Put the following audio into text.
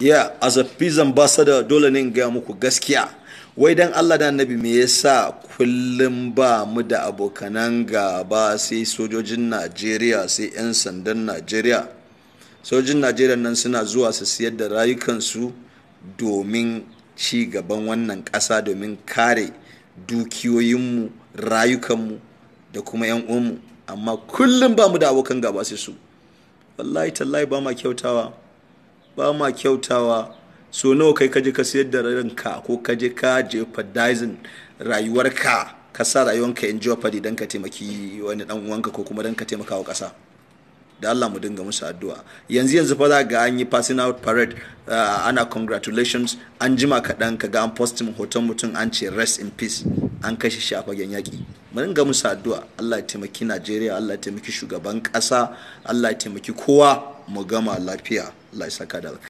yeah as a peace ambassador dole ne in gaya muku gaskiya wai dan Allah da annabi me yasa kullum ba mu da abokanan gaba sai sojojin Najeriya sai 'yan sandan Najeriya sojojin Najeriya nan suna zuwa su siyar da rayukansu domin ci gaban wannan ƙasa domin kare dukiyoyinmu rayukanmu da kuma 'yan uwanmu amma kullum ba mu da abokan gaba sai su wallahi tallahi ba ma kyautawa ba ma kyautawa so nawa kai kaje ka sayar da ranka ko kaje ka jeopardizing rayuwarka ka sa rayuwarka in jeopardy dan ka taimaki wani dan uwanka ko kuma dan ka taimaka wa kasa da Allah mu dinga musu addu'a yanzu yanzu fa za ga an yi passing out parade uh, ana congratulations an jima kaɗan ka ga an postin hoton mutum an ce rest in peace an kashe shi a fagen yaƙi mu dinga musu addu'a Allah ya taimaki Najeriya Allah ya taimaki shugaban ƙasa Allah ya taimaki kowa mu gama lafiya Allah ya saka da